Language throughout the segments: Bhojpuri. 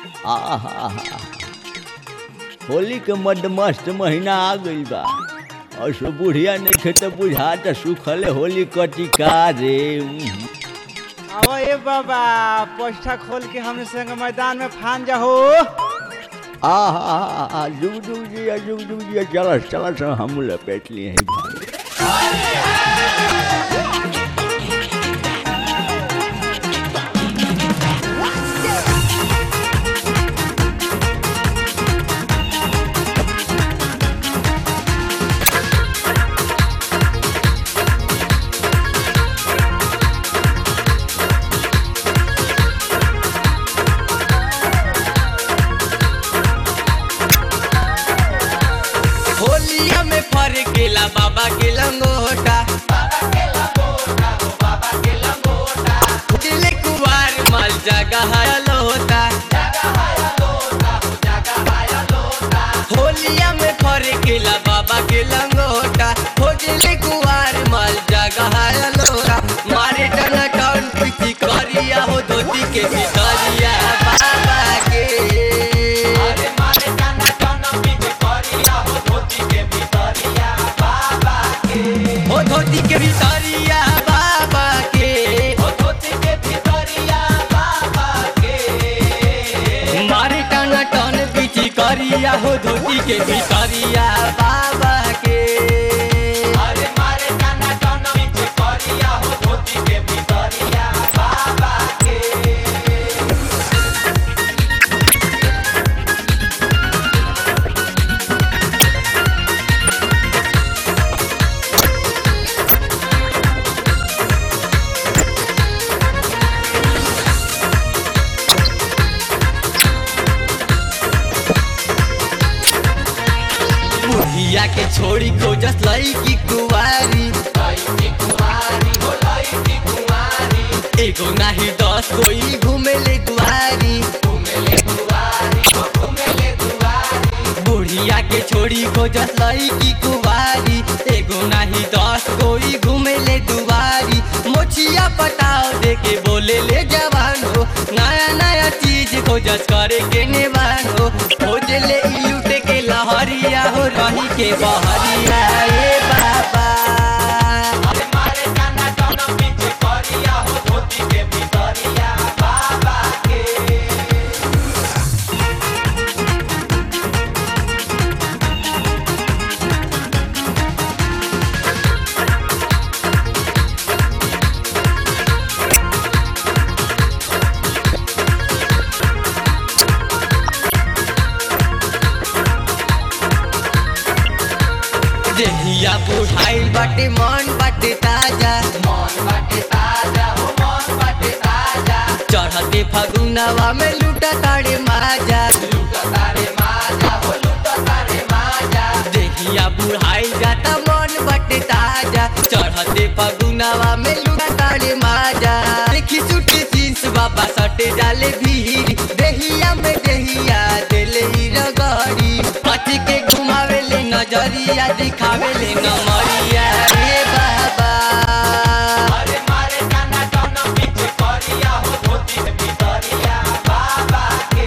आहा होली के मदमस्त महीना आ गइल बा और सो बुढ़िया नइखे त बुझाता सुखले होली कटी का रे उम्म। अब ए बाबा पोस्टा खोल के हमने संग मैदान में फान जाहो आहा जुग जुग जिया जुग जुग जिया चलस चलस हम लपेट लिए हैं भाई होलिया में फर गेला बाबा के लंगोटा दिले कुवार माल जगह लोटा होलिया में फर गेला बाबा के लंगोटा हो दिले कुवार माल जगह लोटा मारे टन टन पीछी करिया हो धोती के भितरिया बाबा के अरे मारे टन टन पीछी करिया हो धोती के भितरिया बाबा के हो धोती के भितरिया बाबा के हो धोती के भितरिया बाबा के मारे टन टन पीछी करिया हो धोती के भितरिया बाबा के अरे मारे टन टन पीछी करिया हो धोती के भितरिया बाबा के बुढ़िया के छोड़ी खोजस लईकी कुवारी एगो नाही दस कोई घूमेले दुआरी बुढ़िया के छोड़ी खोजस लईकी कुवारी एगो नाही दस कोई घूमेले दुआरी मोछिया पटाव दे के बोले ले जवान हो नया नया चीज खोजस करे के नेवान हो खोज ले ई लूटे के लहरिया हो रही के बहरिया ए बाबा मारे काना टन पीछे करिया हो धोती के भितरिया बाबा के देहिया बुढ़ाइल बाटे मन बाटे ताजा मन बाटे ताजा हो मन बाटे ताजा चढ़ते फगुनवा में लूटा तारे माजा लूटा तारे माजा हो लूटा तारे माजा देहिया बुढ़ाइल जाता मन बाटे ताजा चढ़ते फगुनवा में लूटा तारे माजा देखी सुटी जींस बाबा सटे जाले भीड़ देहिया में देहिया देले ही रगड़ी पति के घुमावेले नजरिया दिखावेले नमरिया रे बाबा अरे मारे काना टन पीछे करिया हो धोती के भितरिया बाबा के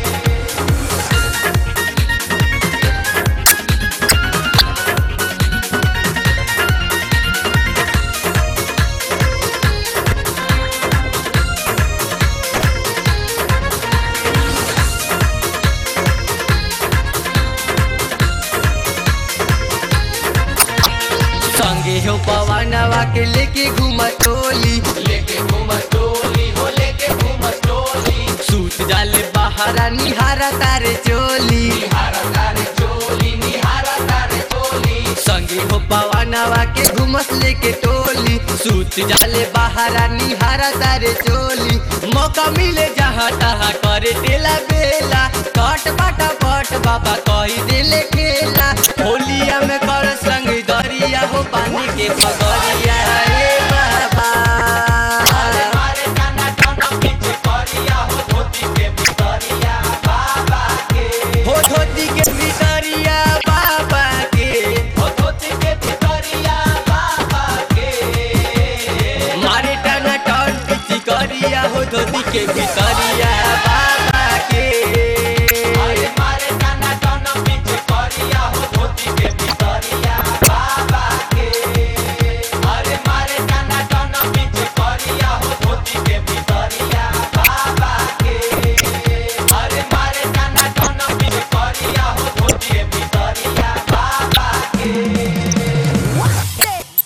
संगे हो पवनवा के लेके घूम टोली लेके घूम टोली हो लेके घूम टोली सूत जाले बहारा निहारा तारे चोली निहारा तारे चोली निहारा तारे चोली संगे हो पवनवा के घूमस लेके टोली सूत जाले बहारा निहारा तारे चोली मौका मिले जहाँ तहाँ करे तेला बेला कट बाटा पट बाबा कही दिले खेला होलिया में कर संग दरिया हो पानी के पगरिया रे बाबा